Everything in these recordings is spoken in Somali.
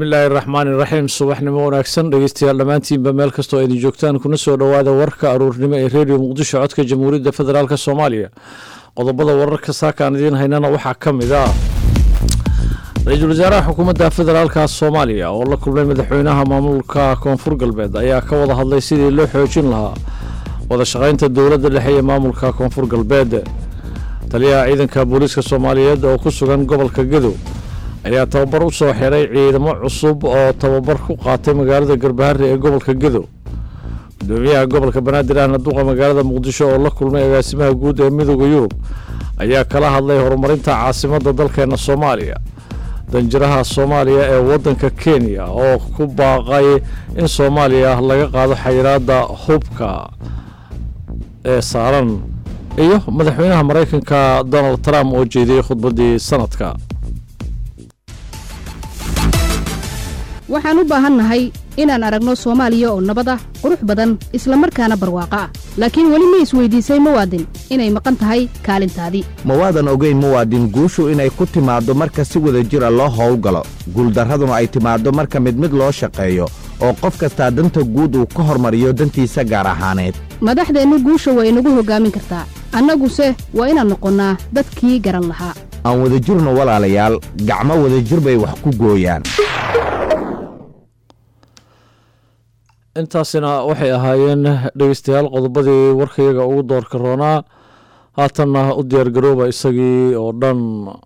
bismillaahi raxmaani raxiim subaxnimo wanaagsan dhegeystayaal dhammaantiinba meel kastoo idin joogtaan kuna soo dhowaada warka aruurnimo ee redio muqdisho codka jamhuuriyadda federaalk soomaaliya qodobada wararka saakaan idiin haynana waxaa ka mid ah ra-iisul wasaaraha xukuumadda federaalka soomaaliya oo la kulmay madaxweynaha maamulka koonfur galbeed ayaa ka wada hadlay sidii loo xoojin lahaa wada shaqaynta dowladda dhexe ee maamulka koonfur galbeed taliyaha ciidanka booliiska soomaaliyeed oo ku sugan gobolka gadow ayaa tababar u soo xiray ciidamo cusub oo tababar ku qaatay magaalada garbahari ee gobolka gadow gudoomiyaha gobolka banaadir ahna duqa magaalada muqdisho oo la kulmay agaasimaha guud ee midooda yurub ayaa kala hadlay horumarinta caasimadda dalkeena soomaaliya danjiraha soomaaliya ee waddanka kenya oo ku baaqay in soomaaliya laga qaado xayiraadda hubka ee saaran iyo madaxweynaha maraykanka donald trump oo jeediyey khudbaddii sanadka waxaan u baahannahay inaan aragno soomaaliya oo nabad ah qurux badan isla markaana barwaaqo ah laakiin weli ma isweydiisay muwaadin inay maqan tahay kaalintaadii mawaadan ogeyn muwaadin guushu inay ku timaaddo marka si wada jira loo howlgalo guuldarraduna ay timaaddo marka mid mid loo shaqeeyo oo qof kastaa danta guud uu ka hormariyo dantiisa gaar ahaaneed madaxdeennu guusha waa inagu hoggaamin kartaa annaguse waa inaan noqonnaa dadkii garan lahaa aan wadajirno walaalayaal gacmo wadajir bay wax ku gooyaan intaasina waxay ahaayeen dhegeystayaal qodobadii warkayaga ugu doorka roonaa haatanna u diyaargarooba isagii oo dhan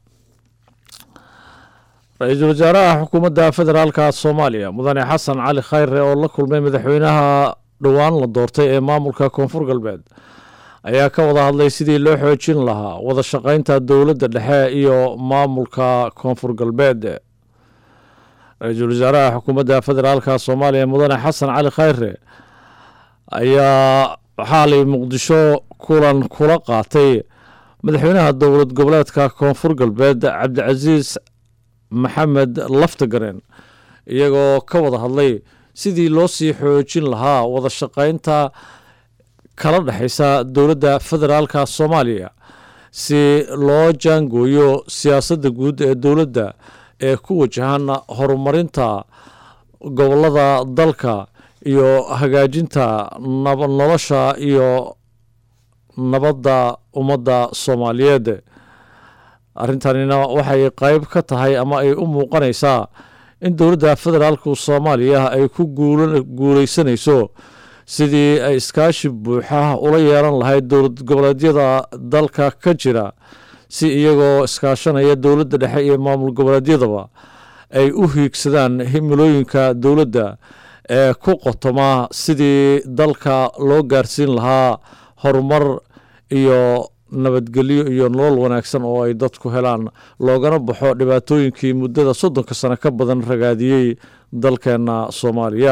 ra-iisul wasaaraha xukuumadda federaalka soomaaliya mudane xasan cali khayre oo la kulmay madaxweynaha dhowaan la doortay ee maamulka koonfur galbeed ayaa ka wada hadlay sidii loo xoojin lahaa wada shaqaynta dowladda dhexe iyo maamulka koonfur galbeed ra-iisul wasaaraha xukuumadda federaalka soomaaliya mudane xasan cali khayre ayaa xaalay muqdisho kulan kula qaatay madaxweynaha dowlad goboleedka koonfur galbeed cabdicasiis maxamed laftagaren iyagoo ka wada hadlay sidii loo sii xoojin lahaa wada shaqaynta kala dhexaysa dowladda federaalka soomaaliya si loo jaangooyo siyaasadda guud ee dowladda ee ku wajahan horumarinta gobolada dalka iyo hagaajinta nolosha iyo nabadda ummadda soomaaliyeed arrintanina waxay qeyb ka tahay ama ay u muuqanaysaa in dowladda federaalku soomaaliya ay ku guuleysanayso sidii ay iskaashi buuxa ula yeelan lahayd dowlad goboleedyada dalka ka jira si iyagoo iskaashanaya dowladda dhexe iyo maamul goboleedyadaba ay u hiigsadaan himilooyinka dowladda ee ku qotoma sidii dalka loo gaarsiin lahaa horumar iyo nabadgelyo iyo nolol wanaagsan oo ay dadku helaan loogana baxo dhibaatooyinkii muddada soddonka sano ka badan ragaadiyey dalkeena soomaaliya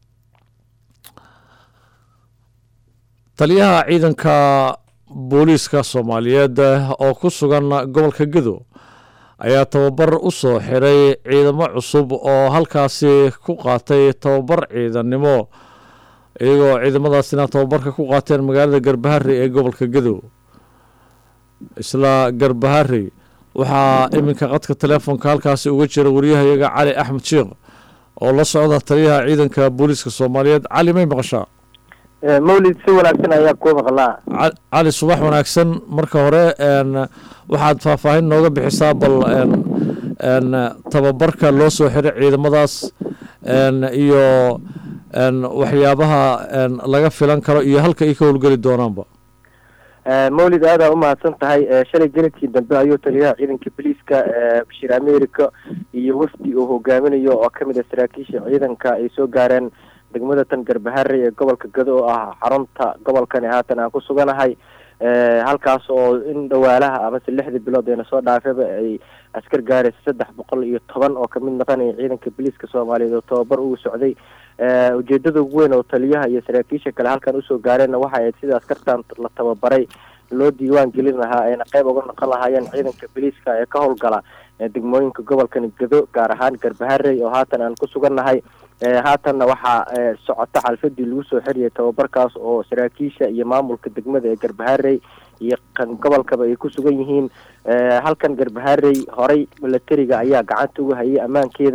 taliyaha ciidanka booliiska soomaaliyeed oo ku sugan gobolka gadow ayaa tababar u soo xiray ciidamo cusub oo halkaasi ku qaatay tababar ciidannimo iyagoo ciidamadaasina tababarka ku qaateen magaalada garbahari ee gobolka gadow isla garbahari waxaa iminka qadka teleefonka halkaasi uga jira wariyahayaga cali axmed sheikh oo la socda taliyaha ciidanka booliiska soomaaliyeed cali may maqashaa mawlid si wanaagsan ayaa kuu maqlaa cali subax wanaagsan marka hore waxaad faahfaahin nooga bixisaa bal tababarka loo soo xiray ciidamadaas iyo waxyaabaha laga filan karo iyo halka ay ka howlgeli doonaanba mawlid aadaa umahadsan tahay shalay geladkii dambe ayuu taliyaha ciidanka boliiska bashiir america iyo wafdi uu hogaaminayo oo kamid a saraakiisha ciidanka ay soo gaareen degmada tan garbahari ee gobolka gado oo ah xarunta gobolkani haatan aan ku suganahay halkaas oo in dhawaalaha amase lixda bilood eena soo dhaafaba ay askar gaaraysa saddex boqol iyo toban oo kamid noqonaya ciidanka boliiska soomaaliyeed oo tababar ugu socday ujeedada ugu weyn oo taliyaha iyo saraakiisha kale halkan usoo gaareenna waxay ahayd sida askartan la tababaray loo diiwaan gelin lahaa ayna qeyb uga noqon lahaayeen ciidanka boliiska ee ka howlgala degmooyinka gobolkani gado gaar ahaan garbaharey oo haatan aan ku sugannahay haatanna waxaa socota xalfadii lagu soo xiriyay tababarkaas oo saraakiisha iyo maamulka degmada ee garbaharey iyo kan gobolkaba ay ku sugan yihiin halkan garbaharey horey milatariga ayaa gacanta uga hayay ammaankeeda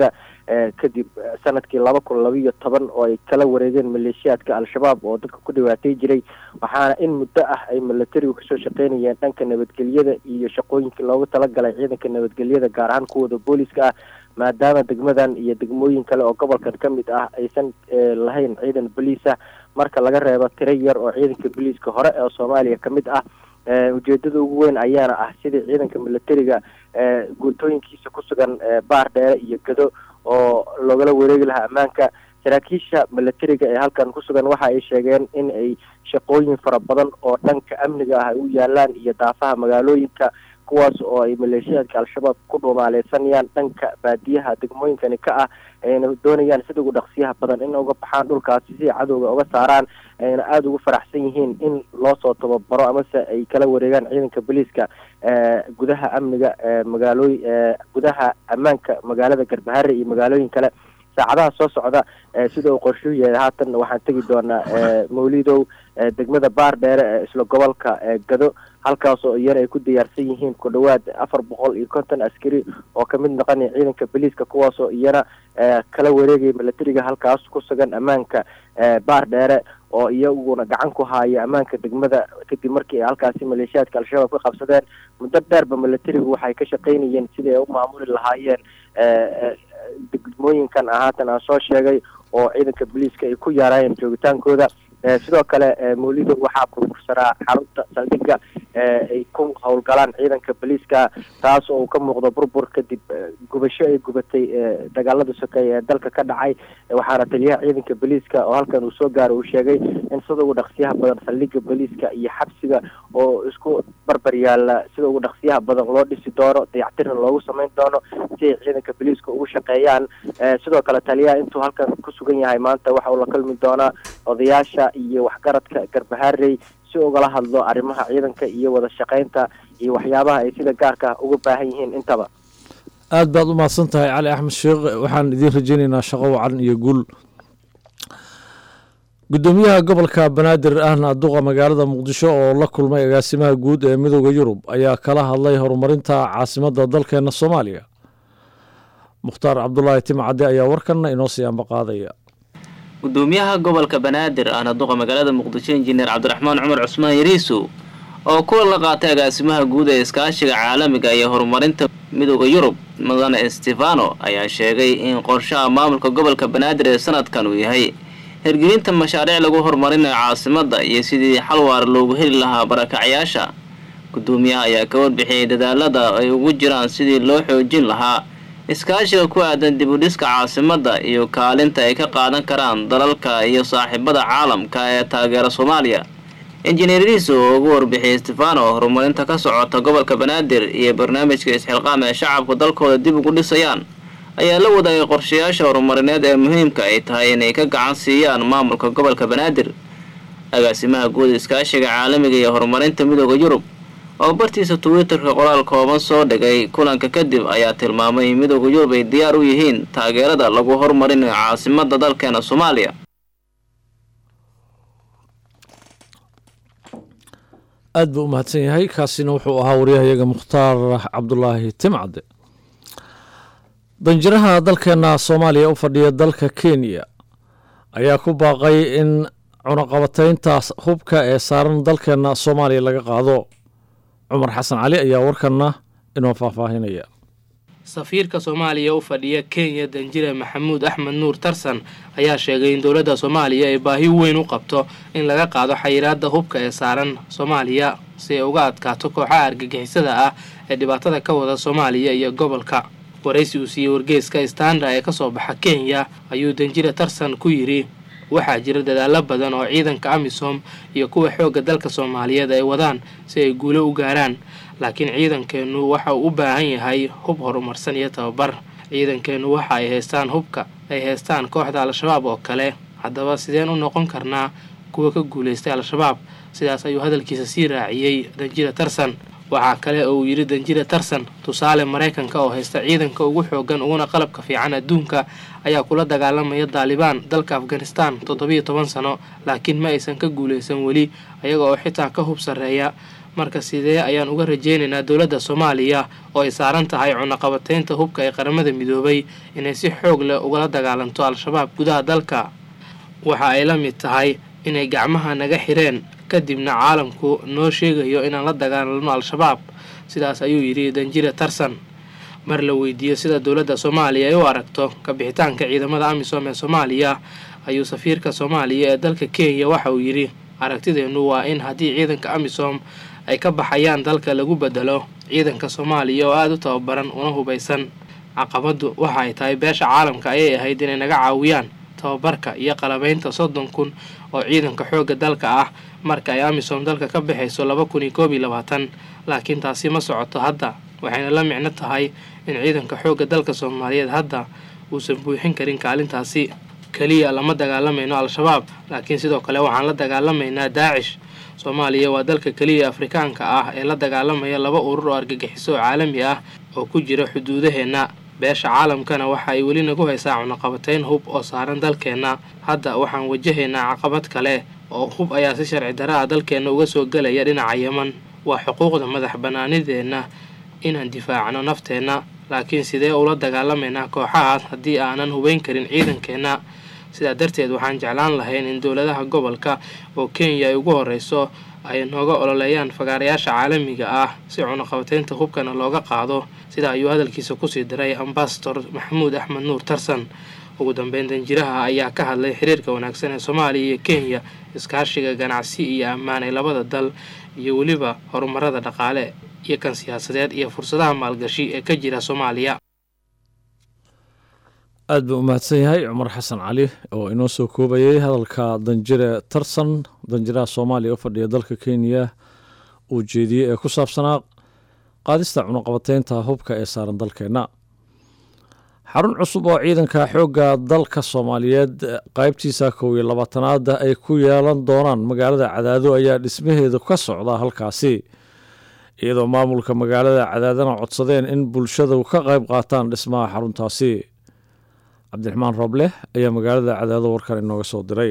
kadib sanadkii laba kun labaiyo toban oo ay kala wareegeen maleeshiyaadka al-shabaab oo dadka ku dhibaatay jiray waxaana in muddo ah ay milatarigu kasoo shaqeynayeen dhanka nabadgelyada iyo shaqooyinkii loogu talagalay ciidanka nabadgelyada gaar ahaan kuwooda booliska ah maadaama degmadan iyo degmooyin kale oo gobolkan ka mid ah aysan lahayn ciidan boliis ah marka laga reebo tiro yar oo ciidanka boliiska hore ee soomaaliya ka mid ah ujeedada ugu weyn ayaana ah sidii ciidanka milatariga guutooyinkiisa ku sugan baar dheere iyo gado oo loogala wareegi lahaa ammaanka saraakiisha milatariga ee halkan ku sugan waxa ay sheegeen in ay shaqooyin fara badan oo dhanka amniga ah ay u yaalaan iyo daafaha magaalooyinka kuwaas oo ay maleeshiyaadka al-shabaab ku dhuumaaleysanayaan dhanka baadiyaha degmooyinkani ka ah ayna doonayaan sida ugu dhaqsiyaha badan in uga baxaan dhulkaasi si cadowga uga saaraan ayna aada ugu faraxsan yihiin in loo soo tababaro amase ay kala wareegaan ciidanka boliiska gudaha amniga magaalooy gudaha ammaanka magaalada garbahare iyo magaalooyin kale saacadaha soo socda sida uu qorshuhu yahay haatan waxaan tegi doonaa mawlidow degmada baar dheere ee isla gobolka gado halkaas oo iyana ay ku diyaarsan yihiin ku dhawaad afar boqol iyo konton askari oo kamid noqonaya ciidanka boliiska kuwaas oo iyana kala wareegaya milatariga halkaas ku sugan ammaanka baar dheere oo iyaguna gacan ku haaya ammaanka degmada kadib markii ay halkaasi maleeshiyaadka al-shabaab ka qabsadeen muddo dheerba milatarigu waxay ka shaqeynayeen sidii ay u maamuli lahaayeen degmooyinkan haatan aan soo sheegay oo ciidanka boliiska ay ku yaaraayeen joogitaankooda sidoo kale mawlido waxaa burbursanaa xarunta saldhiga ay ku howlgalaan ciidanka boliiska taas oo uu ka muuqdo burbur kadib gubasho ay gubatay dagaalada sokeeye ee dalka ka dhacay waxaana taliyaha ciidanka boliiska oo halkan uu soo gaaro uu sheegay in sida ugu dhaqsiyaha badan saldhiga boliiska iyo xabsiga oo isku barbar yaala sida ugu dhaqsiyaha badan loo dhisi doono dayactirna loogu samayn doono si ay ciidanka boliiska ugu shaqeeyaan sidoo kale taliyaha intuu halkan ku sugan yahay maanta waxa uu la kulmi doonaa odayaasha iyo waxgaradka garbaharey si ugala hadlo arrimaha ciidanka iyo wada shaqaynta iyo waxyaabaha ay sida gaarka uga baahan yihiin intaba aada baad u mahadsan tahay cali axmed sheekh waxaan idiin rajeynaynaa shaqo wacan iyo guul gudoomiyaha gobolka banaadir ahna duqa magaalada muqdisho oo la kulmay agaasimaha guud ee midooda yurub ayaa kala hadlay horumarinta caasimadda dalkeena soomaaliya mukhtaar cabdulaahi timcadde ayaa warkanna inoo sii ambaqaadaya gudoomiyaha gobolka banaadir ahna duqa magaalada muqdisho injineer cabdiraxmaan cumar cusmaan yariisu oo kulan la qaatay agaasimaha guud ee iskaashiga caalamiga iyo horumarinta midooda yurub mudane stefano ayaa sheegay in qorshaha maamulka gobolka banaadir ee sanadkan uu yahay hirgelinta mashaariic lagu horumarinayo caasimadda iyo sidii xal waar loogu heli lahaa barakacyaasha gudoomiyaha ayaa ka warbixiyey dadaalada ay ugu jiraan sidii loo xoojin lahaa iskaashiga ku aadan dib u dhiska caasimadda iyo kaalinta ay ka qaadan karaan dalalka iyo saaxiibada caalamka ee taageera soomaaliya injineeridiisa oo ugu warbixiyey stefano horumarinta ka socota gobolka banaadir iyo barnaamijka isxilqaam ee shacabku dalkooda dib ugu dhisayaan ayaa la wadaagay qorshayaasha horumarineed ee muhiimka ay tahay inay ka gacan siiyaan maamulka gobolka banaadir agaasimaha guud iskaashiga caalamiga iyo horumarinta midooda yurub oo bartiisa twitterka qoraal kooban soo dhigay kulanka kadib ayaa tilmaamay in midooda yurub ay diyaar u yihiin taageerada lagu horumarinayo caasimadda dalkeena soomaaliya aad buu u mahadsan yahay kaasina wuxuu ahaa waryahayaga mukhtaar cabdulaahi timcadde danjiraha dalkeena soomaaliya u fadhiya dalka kenya ayaa ku baaqay in cunaqabataynta hubka ee saaran dalkeena soomaaliya laga qaado cumar xasan cali ayaa warkanna inoo faahfaahinaya safiirka soomaaliya u fadhiya kenya danjire maxamuud axmed nuur tarsan ayaa sheegay in dowladda soomaaliya ay baahi weyn u qabto in laga qaado xayiraadda hubka ee saaran soomaaliya si ay uga adkaato kooxaha argagixisada ah ee dhibaatada ka wada soomaaliya iyo gobolka waraysi uu siiyey wargeeska standa ee kasoo baxa kenya ayuu danjire tarsan ku yidhi waxaa jira dadaalo badan oo ciidanka amisom iyo kuwa xoogga dalka soomaaliyeed ay wadaan si ay guulo u gaaraan laakiin ciidankeennu waxa uu u baahan yahay hub horumarsan iyo tababar ciidankeennu waxa ay haystaan hubka ay haystaan kooxda al-shabaab oo kale haddaba sideen u noqon karnaa kuwa ka guulaystay al-shabaab sidaas ayuu hadalkiisa sii raaciyey danjira tarsan waxaa kale oo uu yidhi danjire tarsan tusaale maraykanka oo haysta ciidanka ugu xoogan uguna qalabka fiican adduunka ayaa kula dagaalamaya daalibaan dalka afghanistan toddobiyo toban sano laakiin ma aysan ka guulaysan weli ayaga oo xitaa ka hub sarreeya marka sidee ayaan uga rajaynaynaa dowladda soomaaliya oo ay saaran tahay cunaqabateynta hubka ee qaramada midoobay inay si xoog leh ugala dagaalanto al-shabaab gudaha dalka waxa ay la mid tahay inay gacmaha naga xireen kadibna caalamku noo sheegayo inaan la dagaalanno al-shabaab sidaas ayuu yidhi danjire tarsan mar la weydiiyo sida dowladda soomaaliya ay u aragto kabixitaanka ciidamada amisom ee soomaaliya ayuu safiirka soomaaliya ee dalka kenya waxa uu yidhi aragtideennu waa in haddii ciidanka amisom ay ka baxayaan dalka lagu bedelo ciidanka soomaaliya oo aada u tababaran una hubaysan caqabaddu waxa ay tahay beesha caalamka ayay ahayd inay naga caawiyaan tababarka iyo qalabaynta soddon kun oo ciidanka xoogga dalka ah marka ay amisom dalka ka baxayso laba kun iyo koob iyo labaatan laakiin taasi ma socoto hadda waxayna la micno tahay in ciidanka xoogga dalka soomaaliyeed hadda uusan buuxin karin kaalintaasi keliya lama dagaalamayno al-shabaab laakiin sidoo kale waxaan la dagaalamaynaa daacish soomaaliya waa dalka keliya afrikaanka ah ee la dagaalamaya laba urur oo argagixiso oo caalami ah oo ku jira xuduudaheenna beesha caalamkana waxa ay weli nagu haysaa cunaqabateyn hub oo saaran dalkeenna hadda waxaan wajahaynaa caqabad kale oo hub ayaa si sharci dara ah dalkeenna uga soo gelaya dhinaca yeman waa xuquuqda madax bannaanideenna inaan difaacno nafteenna laakiin sidee ula dagaalamaynaa kooxahaas haddii aanan hubayn karin ciidankeenna sidaa darteed waxaan jeclaan lahayn in dowladaha gobolka oo kenya ay ugu horeyso ay nooga ololeeyaan fagaarayaasha caalamiga ah si cunaqabateynta hubkana looga qaado sida ayuu hadalkiisa kusii diray ambasador maxamuud axmed nuur tarsan ugu dambeyn danjiraha ayaa ka hadlay xiriirka wanaagsan ee soomaaliya iyo kenya iskaashiga ganacsi iyo ammaan ee labada dal iyo weliba horumarada dhaqaale iyo kan siyaasadeed iyo fursadaha maalgashi ee ka jira soomaaliya aad buu u mahadsan yahay cumar xasan cali oo inoo soo koobayay hadalka danjire tarsan danjiraha soomaaliya u fadhiya dalka kenya uu jeediyey ee ku saabsanaa qaadista cunaqabateynta hubka ee saaran dalkeenna xarun cusub oo ciidanka xoogga dalka soomaaliyeed qaybtiisa kow iyo labaatanaada ay ku yeelan doonaan magaalada cadaado ayaa dhismaheedu ka socda halkaasi iyadoo maamulka magaalada cadaadana codsadeen in bulshadu ka qayb qaataan dhismaha xaruntaasi cabdiraxmaan rooble ayaa magaalada cadaado warkan inooga soo diray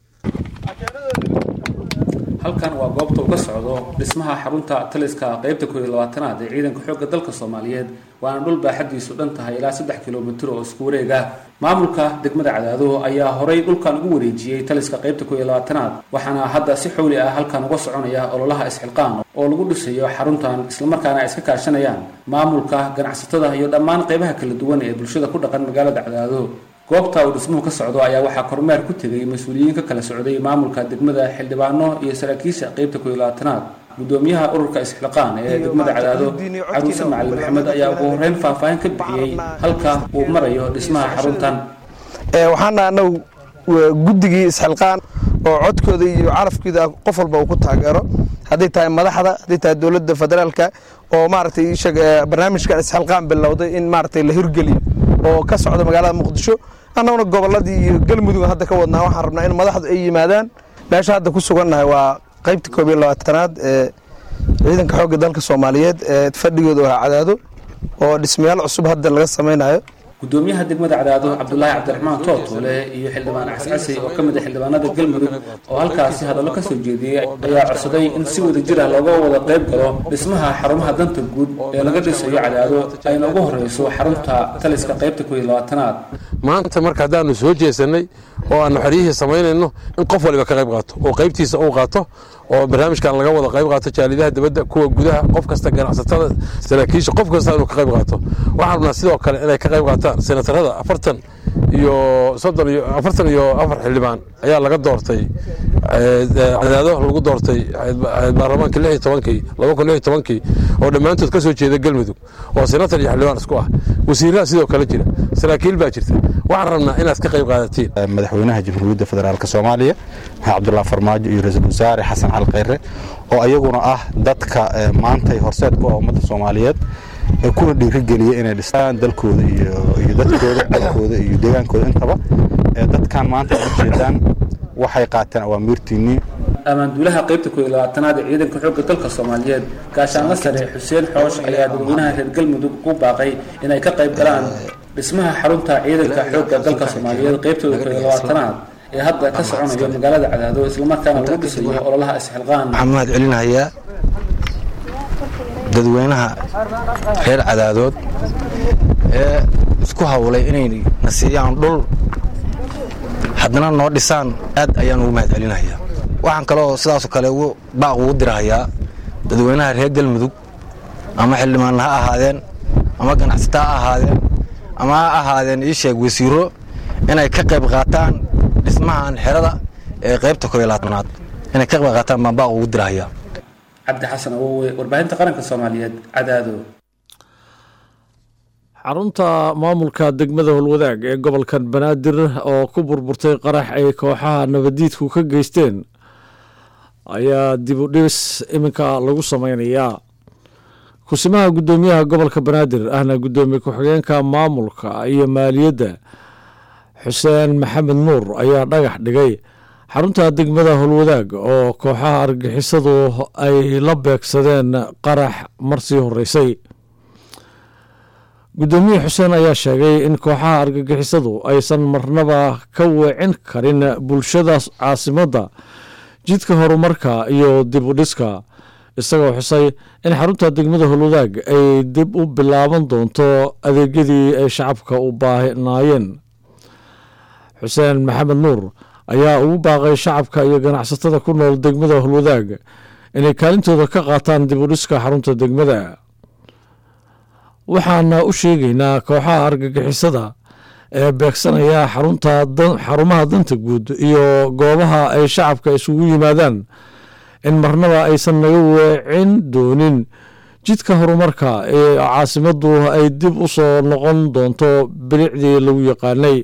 halkan waa goobta uu ka socdo dhismaha xarunta taliska qaybta kooiyo labaatanaad ee ciidanka xoogga dalka soomaaliyeed waana dhul baaxadiisu dhan tahay ilaa saddex kilomitir oo isku wareeg ah maamulka degmada cadaado ayaa horay dhulkan ugu wareejiyey taliska qaybta kooiyo labaatanaad waxaana hadda si xowli ah halkan uga soconaya ololaha isxilqaan oo lagu dhisayo xaruntan islamarkaana ay iska kaashanayaan maamulka ganacsatada iyo dhammaan qaybaha kala duwan ee bulshada ku dhaqan magaalada cadaado goobta uu dhismuhu ka socdo ayaa waxaa kormeer ku tegay mas-uuliyiin ka kala socday maamulka degmada xildhibaano iyo saraakiisha qaybta kooiyo labaatanaad gudoomiyaha ururka isxilqaan ee degmada cadaado caruuse macalin maxamed ayaa ugu horeyn faahfaahin ka bixiyey halka uu marayo dhismaha xaruntan waxaana anagu guddigii isxilqaan oo codkooda iyo carafkooda qof walba uu ku taageero hadday tahay madaxda hadday tahay dowladda federaalka oo maaragtay barnaamijkan isxilqaan bilowday in maaragtay la hirgeliyo oo ka socda magaalada muqdisho annaguna gobolladii iyo galmudug hadda ka wadnaa waxaan rabnaa in madaxdu ay yimaadaan meesha hadda ku sugannahay waa qaybta koob iyo labaatanaad ee ciidanka xoogga dalka soomaaliyeed ee fadhigooda waa cadaado oo dhismayaal cusub hadda laga samaynayo gudoomiyaha degmada cadaado cabdulaahi cabdiraxmaan tootoole iyo xildhibaan cascasey oo ka mid ah xildhibaanada galmudug oo halkaasi hadallo ka soo jeediyey ayaa codsaday in si wada jir ah looga wada qayb galo dhismaha xarumaha danta guud ee laga dhisayo cadaado ayna ugu horeyso xarunta taliska qaybta kooiyo labaatanaad maanta marka haddaanu soo jeesanay oo aanu xeryihii samaynayno in qof waliba ka qayb qaato oo qaybtiisa uu qaato oo barnaamijkan laga wada qayb qaato jaalidaha dibadda kuwa gudaha qof kasta ganacsatada saraakiisha qof kasta inuu ka qayb qaato waxaan rabnaa sidoo kale inay ka qayb qaataan senatarada afartan iyo soddon iyo afartan iyo afar xildhibaan ayaa laga doortay cadaado lagu doortay baarlamaanka lix iyo tobankii laba kun lix iyo tobankii oo dhammaantood ka soo jeeda galmudug oo senatar iyo xildhibaan isku ah wasiiraha sidoo kale jira saraakiil baa jirta waxaan rabnaa inaad ka qayb qaadatiin madaxweynaha jamhuuriyadda federaalk soomaaliya maxamed cabdullah farmaajo iyo ra-iisul wasaare xasan cali khayre oo ayaguna ah dadka maantay horseed ku ah ummadda soomaaliyeed ee kuna dhiirigeliya inay dhistaan dalkooda iyo dadkooda dalkooda iyo deegaankooda intaba dadkan maanta ujeedaan waxay qaateen awaamiirtiinnii ammaanduulaha qaybta kooiyo labaatanaad ee ciidanka xoogga dalka soomaaliyeed gaashaanla sare xuseen xoosh ayaa dadweynaha reer galmudug ku baaqay inay ka qayb galaan dhismaha xarunta ciidanka xoogga dalka soomaaliyeed qaybtooda kooiyo labaatanaad ee hadda ka soconayo magaalada cadaado islamarkaana lagu dhisayo ololaha isxilqaan waxaan mahad celinayaa dadweynaha reer cadaadood ee isku hawlay inay na siiyaan dhul haddana noo dhisaan aad ayaan ugu mahad celinayaa waxaan kaloo sidaasoo kale baaq ugu dirahayaa dadweynaha reer galmudug ama xildhibaanna ha ahaadeen ama ganacsata ha ahaadeen ama ha ahaadeen ii sheeg wasiiro inay ka qayb qaataan dhismahan xerada ee qaybta kooiyo labaatanaad inay ka qayb qaataan baan baaq ugu dirahayaa cabdi xasan awowe warbaahinta qaranka soomaaliyeed cadaado xarunta maamulka degmada holwadaag ee gobolkan banaadir oo ku burburtay qarax ay kooxaha nabadiidku ka geysteen ayaa dib u dhibis iminka lagu sameynayaa kusimaha guddoomiyaha gobolka banaadir ahna guddoomiye ku-xigeenka maamulka iyo maaliyadda xuseen maxamed nuur ayaa dhagax dhigay xarunta degmada holwadaag oo kooxaha argixisadu ay la beegsadeen qarax marsii horeysay guddoomiye xuseen ayaa sheegay in kooxaha argagixisadu aysan marnaba ka weecin karin bulshada caasimadda jidka horumarka iyo dib u dhiska isagoo xusay in xarunta degmada holwadaag ay dib u bilaaban doonto adeegyadii ay shacabka u baahnaayeen xuseen maxamed nuur ayaa ugu baaqay shacabka iyo ganacsatada ku nool degmada holwadaag inay kaalintooda ka qaataan dib u dhiska xarunta degmada waxaana u sheegaynaa kooxaha argagixisada ee beegsanaya xarunta xarumaha danta guud iyo goobaha ay shacabka isugu yimaadaan in marnaba aysan naga weecin doonin jidka horumarka ee caasimaddu ay dib u soo noqon doonto bilicdii lagu yaqaanay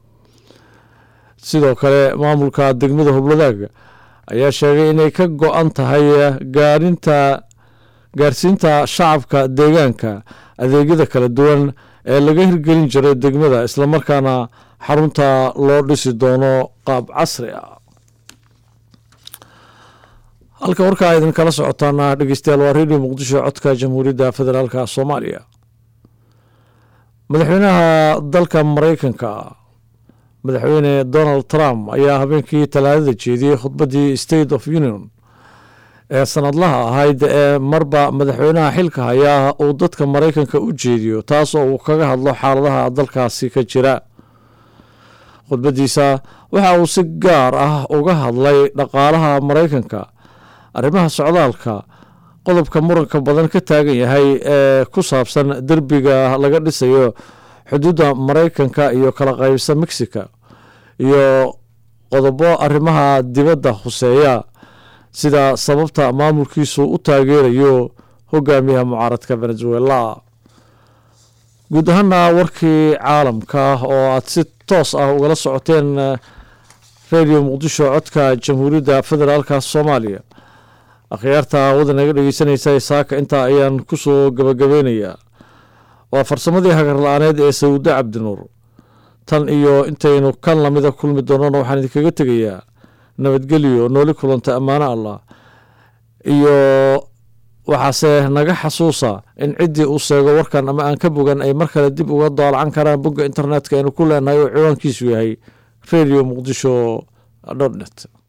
sidoo kale maamulka degmada hobladaag ayaa sheegay inay ka go-an tahay gaarinta gaarsiinta shacabka deegaanka adeegyada kala duwan ee laga hirgelin jiray degmada islamarkaana xarunta loo dhisi doono qaab casri ah halka warkaa idinkala socotaana dhegeystayaal waa redio muqdisho codka jamhuuriyadda federaalka soomaaliya madaxweynaha dalka mareykanka madaxweyne donald trump ayaa habeenkii talaadada jeediyey khudbaddii state of union ee sanadlaha ahayd ee marba madaxweynaha xilka hayaa uu dadka maraykanka u jeediyo taas oo uu kaga hadlo xaaladaha dalkaasi ka jira khudbaddiisa waxa uu si gaar ah uga hadlay dhaqaalaha maraykanka arrimaha socdaalka qodobka muranka badan ka taagan yahay ee ku saabsan derbiga laga dhisayo xuduudda maraykanka iyo kala qaybsa mexica iyo qodobo arrimaha dibadda huseeya sida sababta maamulkiisu u taageerayo hogaamiyaha mucaaradka venezuela guud ahaana warkii caalamka oo aada si toos ah ugala socoteen radio muqdisho codka jamhuuriyadda federaalka soomaaliya akhyaarta wadan naga dhegeysanaysa saaka intaa ayaan kusoo gabagabeynayaa waa farsamadii hagar la-aaneed ee sawudo cabdinuur tan iyo intaynu kan lamida kulmi doonana waxaan idinkaga tegayaa nabadgelyo nooli kulanta ammaano allah iyo waxaase naga xasuusa in ciddii uu sheego warkan ama aan ka bogan ay mar kale dib uga daalacan karaan bogga internetka aynu ku leenahay oo ciwaankiisu yahay radio muqdisho dot net